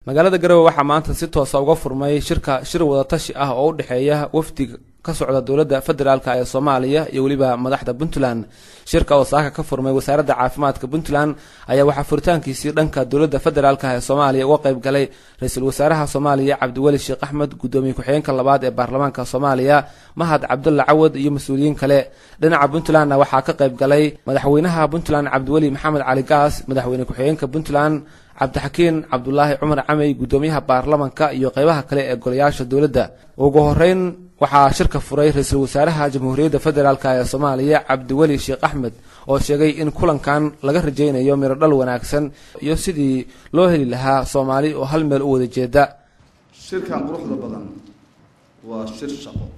magaalada garowe waxaa maanta si toosa uga furmay shirka shir wadatashi ah oo u dhexeeya wafdiga ka socda dowladda federaalk ee soomaaliya iyo weliba madaxda puntland shirka oo saaka ka furmay wasaaradda caafimaadka puntland ayaa waxaa furitaankiisii dhanka dowladda federaalk ee soomaaliya uga qayb galay ra-iisul wasaaraha soomaaliya cabdiweli sheekh axmed guddoomiye ku-xigeenka labaad ee baarlamaanka soomaaliya mahad cabdulla cawad iyo mas-uuliyiin kale dhinaca puntlandna waxaa ka qayb galay madaxweynaha puntland cabdiweli maxamed cali gaas madaxweyne ku-xigeenka puntland cabdixakiin cabdulaahi cumar camey guddoomiyaha baarlamanka iyo qeybaha kale ee golayaasha dowladda ugu horeyn waxaa shirka furay ra-iisul wasaaraha jamhuuriyadda federaalk ee soomaaliya cabdiweli sheekh axmed oo sheegay in kulankan laga rajaynayo mirodhal wanaagsan iyo sidii loo heli lahaa soomaali oo hal meel u wada jeeda shirkan quruxda badan waa shir shaqo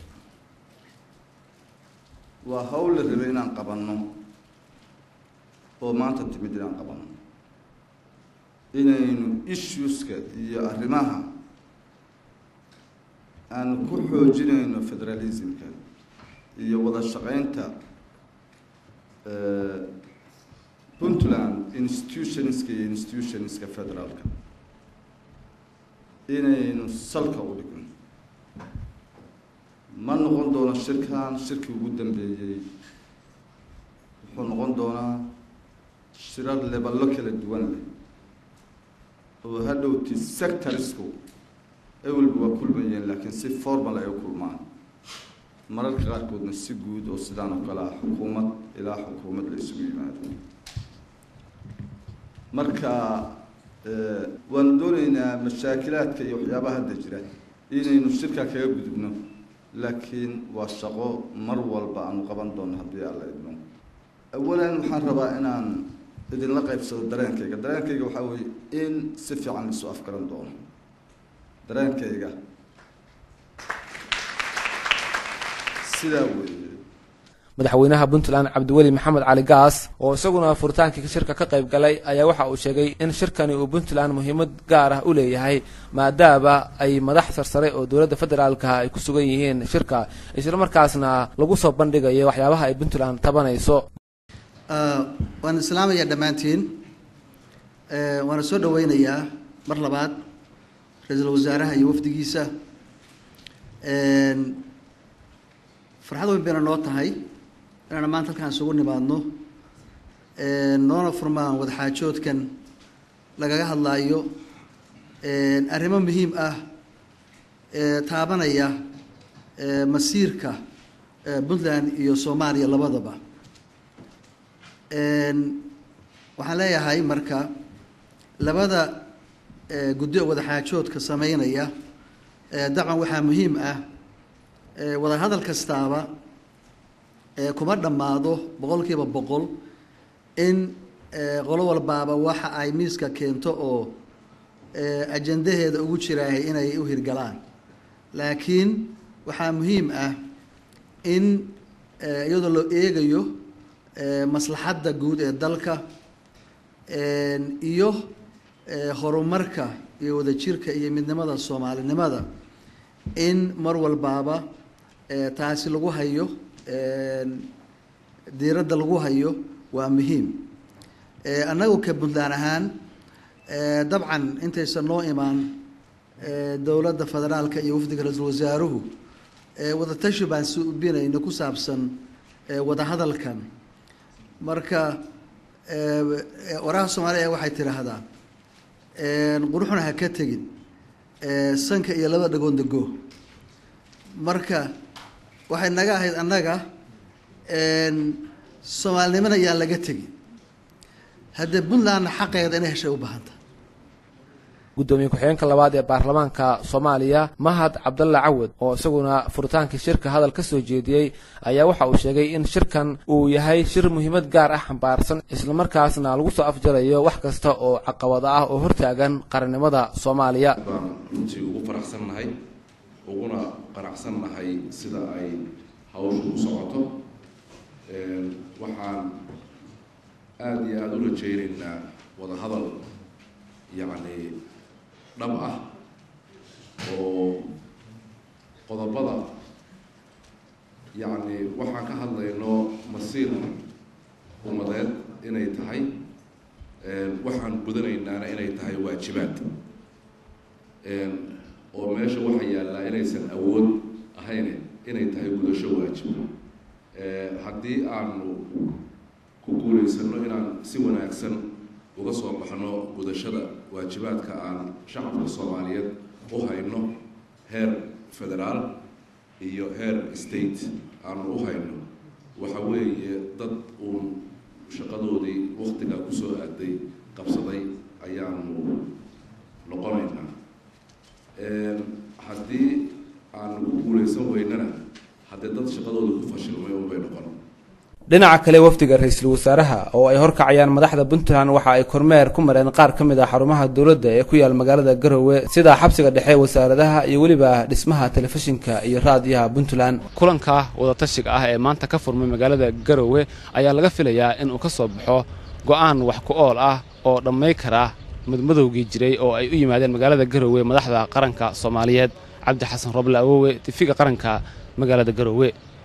waa hawl la rabay inaan qabanno oo maanta timid inaan qabanno inaynu issueska iyo arrimaha aan ku xoojinayno federalismka iyo wada shaqeynta puntland institutionska iyo institutionska federaalka inaynu salka u dhigno ma noqon doono shirkan shirkii ugu dambeeyey wuxuu noqon doonaa shirar leballo kala duwan leh oo hadhowti sectorsku ewelba waa kulmayeen laakiin si formal ay u kulmaan mararka qaarkoodna si guud oo sidaan oo kale ah xukuumad ilaa xukuumad la isugu yimaado marka waanu dooneynaa mashaakilaadka iyo waxyaabaha hadda jira inaynu shirkaa kaga gudubno laakiin waa shaqo mar walba aanu qaban doono haddii alla idmo awalan waxaan rabaa inaan idinla qaybsado dareenkayga dareenkayga waxaa weeye in si fiican laisu afgaran doono dareenkayga sidaa weeye madaxweynaha puntland cabdiweli maxamed cali gaas oo isaguna furitaankii shirka ka qayb galay ayaa waxa uu sheegay in shirkani uu puntland muhiimad gaar ah u leeyahay maadaama ay madax sarsare oo dowladda federaalka ay ku sugan yihiin shirka isla markaasna lagu soo bandhigayo waxyaabaha ay puntland tabanayso waan islaamayaa dhammaantiin waana soo dhaweynayaa mar labaad ra-iisul wasaaraha iyo wafdigiisa farxad weyn bayna noo tahay inaana maanta halkaan isugu nimaadno noona furmaan wadaxaajoodkan lagaga hadlaayo arrimo muhiim ah taabanaya masiirka puntland iyo soomaaliya labadaba waxaan leeyahay marka labada guddi oo wadaxaajoodka sameynaya dabcan waxaa muhiim ah wada hadal kastaaba kuma dhammaado boqol kiiba boqol in qolo walbaaba waxa ay miiska keento oo ajandaheeda ugu jiraahay inay u hirgalaan laakiin waxaa muhiim ah in iyadoo loo eegayo maslaxadda guud ee dalka iyo horumarka iyo wadajirka iyo midnimada soomaalinimada in mar walbaaba taasi lagu hayo diiradda lagu hayo waa muhiim annagu ka puntland ahaan dabcan intaysan noo imaan dowladda federaalka iyo wafdiga ra-iisul wasaaruhu wadatashi baan subinayno ku saabsan wadahadalkan marka waraha soomaaliya waxay tidhaahdaa quruxna ha ka tegin sanka iyo laba dhagoon dego marka waxay naga ahayd annaga soomaalinimana yaan laga tegin haddee puntlandna xaqeeda inay heshay u baahanta guddoomiye ku-xigeenka labaad ee baarlamaanka soomaaliya mahad cabdalla cawad oo isaguna furitaankii shirka hadal ka soo jeediyey ayaa waxa uu sheegay in shirkan uu yahay shir muhiimad gaar ah xambaarsan islamarkaasna lagu soo afjarayo wax kasta oo caqabada ah oo hortaagan qarannimada soomaaliya baan runtii ugu faraxsannahay uguna qanacsannahay sida ay hawshu u socoto waxaan aada iyo aada u rajaynaynaa wada hadal yacni dhab ah oo qodobada yacni waxaan ka hadlayno masiir ummadeed inay tahay waxaan gudanaynaana inay tahay waajibaad oo meesha waxa yaallaa inaysan awood ahayn inay tahay gudasho waajib haddii aanu ku guulaysano inaan si wanaagsan uga soo baxno gudashada waajibaadka aan shacabka soomaaliyeed u hayno heer federaal iyo heer state aanu u hayno waxa weeye dad uun shaqadoodii waktigaa kusoo aaday qabsaday ayaanu noqonaynaa haddii aanu ku guulaysan weynana haddee dad shaqadooda ku fashilmay unbay noqon dhinaca kale wafdiga ra-iisul wasaaraha oo ay horkacayaan madaxda puntland waxa ay kormeer ku mareen qaar ka mid ah xarumaha dowladda ee ku yaal magaalada garowe sida xabsiga dhexe wasaaradaha iyo weliba dhismaha telefishinka iyo raadiyaha puntland kulanka wadatashiga ah ee maanta ka furmay magaalada garowe ayaa laga filayaa inuu ka soo baxo go-aan wax ku ool ah oo dhammay kara madmadowgii jiray oo ay u yimaadeen magaalada garowe madaxda qaranka soomaaliyeed cabdi xasan roble awowe tifiga qaranka magaalada garowe